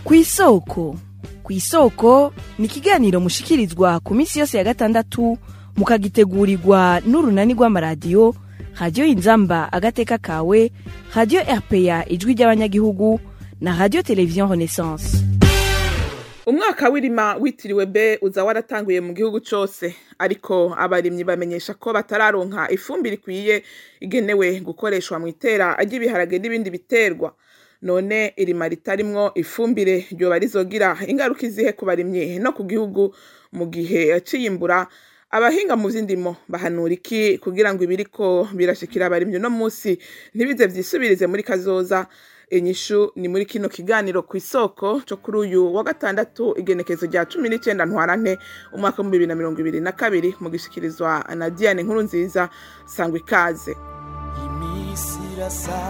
kw'isoko kw'isoko ni ikiganiro mushikirizwa ku minsi yose ya gatandatu mukagitegurirwa n'urunani rw'amaradiyo radiyo inzamba agateka kawe radiyo rpa ijwi ry'abanyagihugu na radiyo televiziyo renaissance umwaka w'irima witiriwe be uza waratanguye mu gihugu cose ariko abarimyi bamenyesha ko batararonka ifumbire ikwiye igenewe gukoreshwa mu itera ry'ibiharage n'ibindi biterwa none irima ritarimwo ifumbire ryoba rizogira ingaruka izihe ku barimyi no ku gihugu mu gihe c'iyimbura abahinga mu vy'indimo bahanura iki kugira ngo ibiriko birashikira abarimyi uno musi ntibize vyisubirize muri kazoza inyishu ni muri kino kiganiro ku isoko co kuri uyu wa gatandatu igenekezo rya cumi n'icenda ntwarante umwaka w'ibihumbi bibiri na mirongo ibiri na kabiri mu gishikirizwa na diane nkuru nziza sangwa ikaze imisi irasa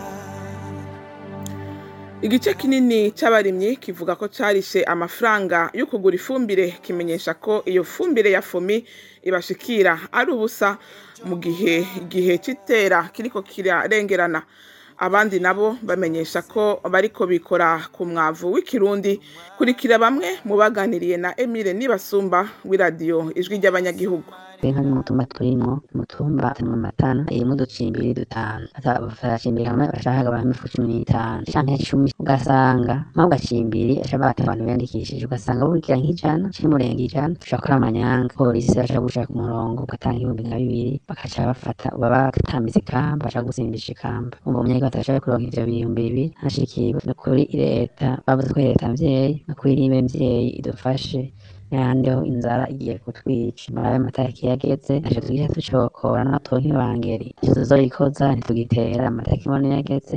igice kinini c'abarimyi kivuga ko carishe amafaranga yo kugura ifumbire kimenyesha ko iyo fumbire ya fomi ibashikira ari ubusa mu gihe igihe c'itera kiriko kirarengerana abandi nabo bamenyesha ko bariko bikora ku mwavu w'ikirundi kurikira bamwe mu baganiriye na Emile Nibasumba w'iradiyo ijwi ry'abanyagihugu inka n'umutumba turimwo umutumba mu matana irimo uducimbiri dutanu baracimbiri hamwe bashaka abantu ifu cumi n'itanu canke cumi ugasanga mpamvu gacimbiri aca bata abantu biyandikishije ugasanga burikira nk'ijana cimurenga ijana ushobora gukora amanyanga polisi bashaka gushaka ku murongo ugatanga ibihumbi nka bibiri bakaca bafata baba batambitse ikamba bashaka gusimbisha ikamba umva umunyagihugu atashoboye kuronka ivyo bihumbi bibiri hashikiwe no kuri leta bavuze ko leta mvyeyi no kuri ribe mvyeyi idufashe yandeho inzara igiye kutwica marabe amatariki yageze aje tugiye tucokora natwo nk'ibangeri ico tuzorikoza ntitugitera amatariki mbone yageze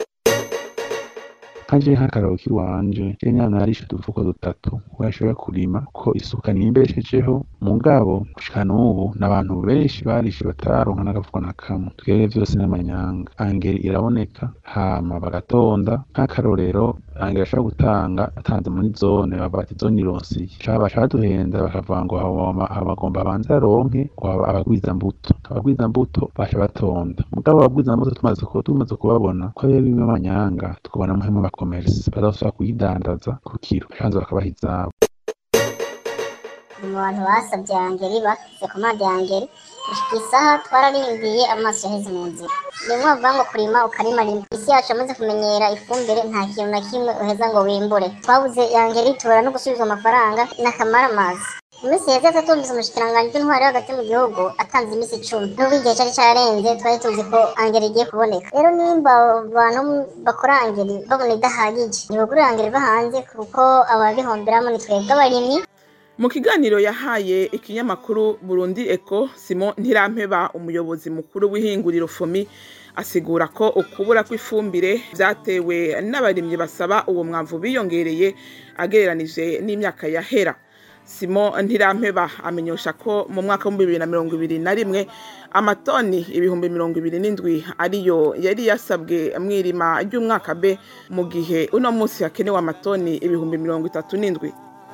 kanje nk'akararo k'iwanje je nyana narishe udufuko dutatu washobora kurima ko isuka nimbeshejeho mugabo gushika n'ubu n'abantu benshi barishe batararonka n'agafuko na kamwe twebwe vyose n'amanyanga angeri iraboneka hama bagatonda nk'akarorero angeri ashobora gutanga atanze muri zone bavuga ati zone ironsiye caba baduhenda bakavuga ngo bagomba banze aronke abagwiza mbuto abagwiza mbuto baca batonda mugabo abagwiza mbuto tumaze tumaze kubabona ko ari bimwe amanyanga tukabona muhemu bakomerse bazosubira kuyidandaza ku kiro canze bakabaha izabo mu bantu basabye angeri bafise komande ya angeri gushika isaha twararimbiye amaso yaheze mu nzira rimwe bavuga ngo kurima ukarima rimwe isi yacu yamaze kumenyera ifumbire nta kintu na kimwe uheza ngo wimbure twabuze angeri tubura no gusubizwa amafaranga n'akamara amazi mu minsi heza tatumvise umushikiranganji w'intwari hagati mu gihugu atanze iminsi icumi n'ubwo igihe cari carenze twari tuzi ko angeri igiye kuboneka rero nimba abantu bakora angeri babona idahagije ntibagurira angeri va hanze kuko ababihomberamo ni twebwe abarimyi mu kiganiro yahaye ikinyamakuru burundi eko simon ntirampeba umuyobozi mukuru w'ihinguriro fomi asigura ko ukubura kw'ifumbire vyatewe n'abarimyi basaba uwo mwavu biyongereye agereranije n'imyaka yahera simo ntirampeba amenyesha ko mu mwaka w'ibihumbi bibiri na mirongo ibiri na rimwe amatoni ibihumbi mirongo ibiri n'indwi ariyo yari yasabwe mw'irima ry'umwaka b mu gihe uno munsi hakenewe amatoni ibihumbi mirongo itatu n'indwi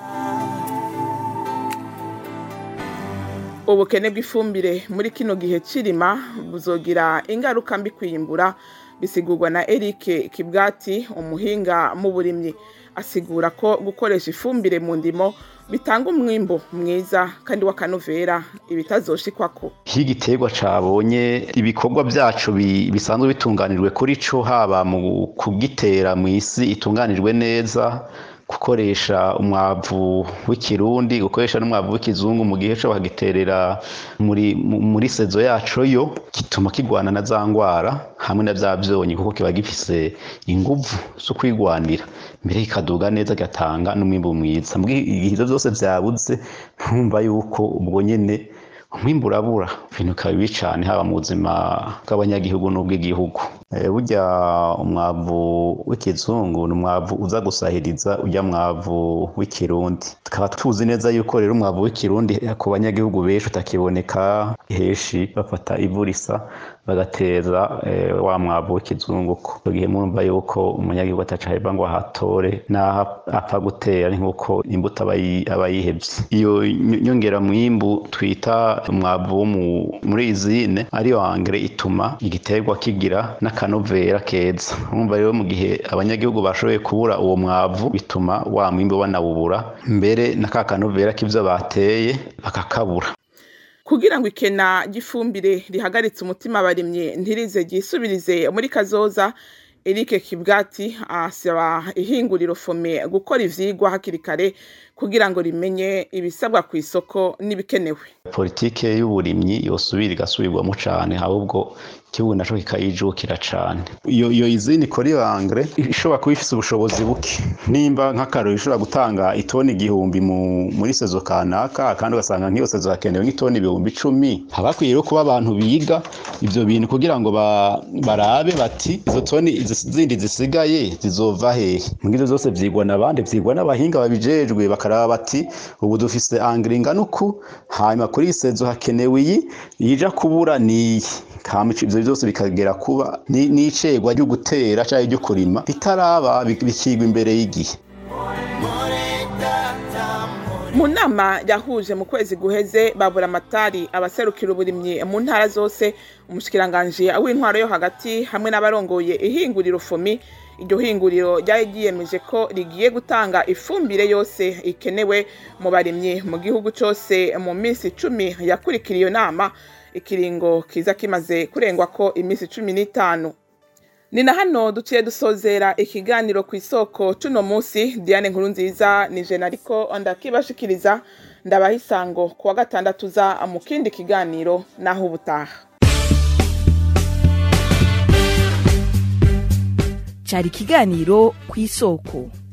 ubukene bw'ifumbire muri kino gihe cirima buzogira ingaruka mbi kwiyimbura bisigurwa na Eric Kibwati umuhinga mu burimyi asigura ko gukoresha ifumbire mu ndimo bitanga umwimbo mwiza kandi w'akanovera ibitazoshikwako iyo igiterwa cabonye ibikorwa vyaco bisanzwe bitunganijwe kuri co haba mu kugitera mw'isi itunganijwe neza gukoresha umwavu w'ikirundi gukoresha n'umwavu w'ikizungu mu gihe co bagiterera muri muri sezo yaco yo gituma kigwana na za ngwara hamwe na vya vyonyi kuko kiba gifise inguvu zo kwigwanira mbere kikaduga neza gatanga n'umwimbu mwiza mu gihe ivyo vyose vyabuze ntumva yuko ubwo nyene umwimbu urabura ibintu bikaba bibi cane haba mu buzima bw'abanyagihugu n'ubw'igihugu burya umwavu w'ikizungu ni umwavu uza gusahiriza urya mwavu w'ikirundi tukaba tuzi neza yuko rero umwavu w'ikirundi ku banyagihugu benshi utakiboneka henshi bafata ivu risa bagateza eh, wa mwavu w'ikizunguko icyo gihe murumva yuko umunyagihugu ataca aheba ngo ahatore n'aho apfa gutera ni nk'uko imbuto aba yi- aba yihebye iyo ny- nyongera mwimbu twita umwavu wo mu- muri izine ariyo angere ituma igiterwa kigira n'akanovera keza urumva rero mu gihe abanyagihugu bashoboye kubura uwo mwavu bituma wa mwimbu banawubura mbere na ka kanovera k'ivyo bateye bakakabura kugira ngo ikena ry'ifumbire rihagaritse umutima abarimye ntirize ryisubirize muri kazoza Eric Kibwati asaba ihinguriro fome gukora ivyigwa hakiri kare kugira ngo rimenye ibisabwa ku isoko n'ibikenewe politike y'uburimyi yosubira igasubirwamo cane ahubwo igihugu naco kikayijukira cane iyo iyo izini ikora iyo angre ishobora kuba ifise ubushobozi buke nimba nk'akarori ishobora gutanga itoni igihumbi mu, muri sezo kanaka kandi ugasanga nk'iyo sezo hakenewe nk'itoni ibihumbi icumi haba hakwiye rero kuba abantu biga ivyo bintu kugira ngo ba, barabe bati izo toni izi zindi zisigaye zizova hehe mbwira ivyo vyose vyigwa n'abandi vyigwa n'abahinga babijejwe bakaraba bati ubu dufise angre ingana uku hanyuma kuri iyi sezo hakenewe iyi ija kubura niyi hama ico- ivyo vyose bikagera kuba ni- n'icegwa ryo gutera canke ryo kurima ritaraba bi- bikigwa imbere y'igihe mu nama yahuje mu kwezi guheze babura amatari abaserukira uburimyi mu ntara zose umushikiranganji w'intwaro yo hagati hamwe n'abarongoye ihinguriro fomi iryo hinguriro ryari ryiyemeje ko rigiye gutanga ifumbire yose ikenewe mu barimyi mu gihugu cose mu minsi icumi yakurikira iyo nama ikiringo kiza kimaze kurengwa ko iminsi cumi n'itanu ni na hano duciye dusozera ikiganiro ku isoko cuno munsi diane nkuru nziza ni jena ariko ndakibashikiriza ndabaha isango ku wa gatandatu za mu kindi kiganiro naho ubutaha cari ikiganiro ku isoko